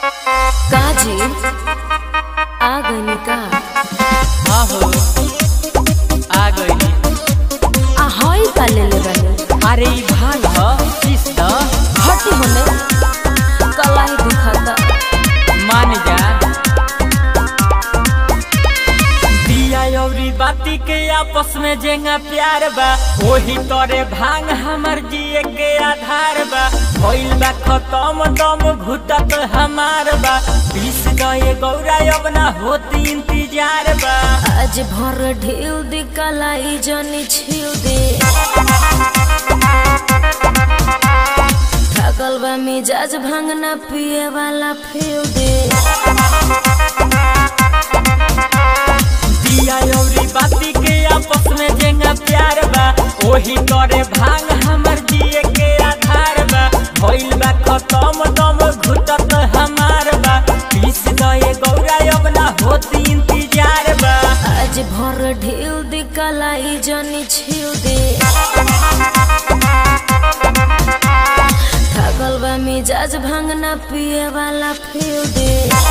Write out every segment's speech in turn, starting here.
काजी आ गइनी का हाँ हो आ गई आ हई का लेले बानी अरे ई भाग ह किस द हटी होने कलाई दुखाता मान जा दिया अउरी बाती के आपस में जेंगा प्यार बा वही तोरे भांग हमर जिए के आधार बा भइल बा खत्म दम घुटत हमार बा पीस गए गौरा अब ना होती इंतजार बा आज भर ढेउ दे कलाई जनी छिउ दे थकल बा मिजाज भांगना पिए वाला फिउ दे दिया अउरी बाती के आपस में जेंगा प्यार बा वही तोरे भांग हमर जिए के आधार बा भइल बा खत्म दम घुटत हमार बा पीस गए गौरा अब ना होती इंतजार बा आज भर ढेउ दे कलाई जनी छिउ दे थकल बा मिजाज भांगना पिए वाला फिउ दे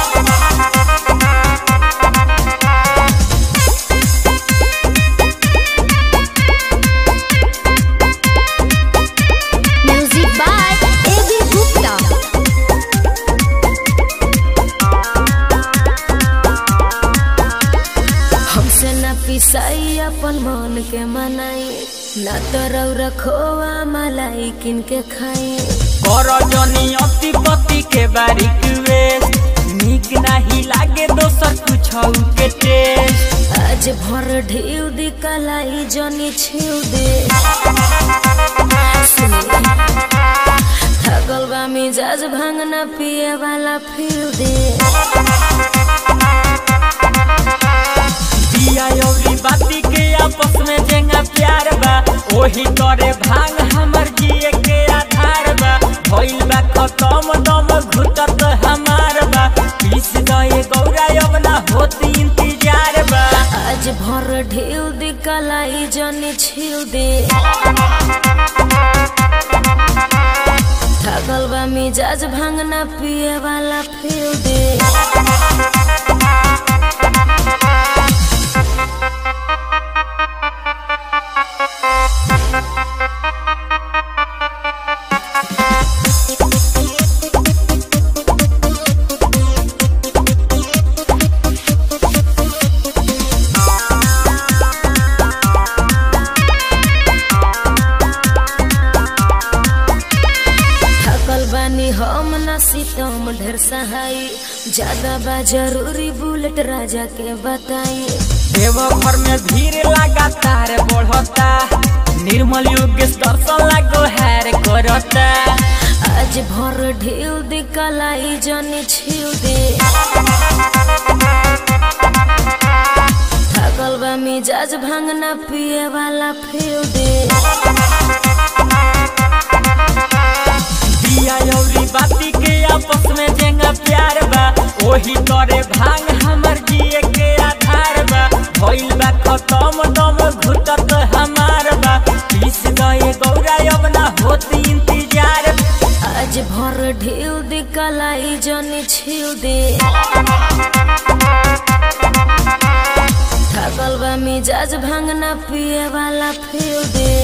Music by A.B. Gupta. हमसे न पिसाई अपन मन के मनाई न तो रखोआ मलाई किन के खाई कर जनी अति पति के बारीक वेश निक नाही लागे दोसर कुछ के टेस्ट आज भर ढेउ दी कलाई जनी छिउ दे सुनी, थकल बा मिजाज भांगना पिए वाला फिर दे दिया अउरी बाती के आपस में जेंगा प्यार बा वही तोरे भांग हमर जिए के आधार बा भइल बा खत्म दम घुटत हमार बा पीस गए गौरा अब ना होती इंतजार बा आज भर ढेउ दी कलाई जनी छिउ दे थकल बा मिजाज भांगना पिए वाला फिर दे थकल बानी हम न सीतम ढेर सहाई ज्यादा बा जरूरी बुलेट राजा के बताई देवघर में भीड़ लगातार बढ़ता निर्मल योगेश दर्शन लागो हैर करता आज भर ढेउ दे कलाई जनी छिउ दे थकल बा मिजाज भांगना पिए वाला फिर दे दिया अउरी बाती के आपस में जेंगा प्यार बा वही तोरे भांग हमर जिए के आधार बा भइल बा खत्म दम घुटत हमार बा पीस गए गौरा अब ना होती इंतजार आज भर ढेउ दे कलाई जनी छिउ दे थकल बा मिजाज भांगना पिए वाला फिर दे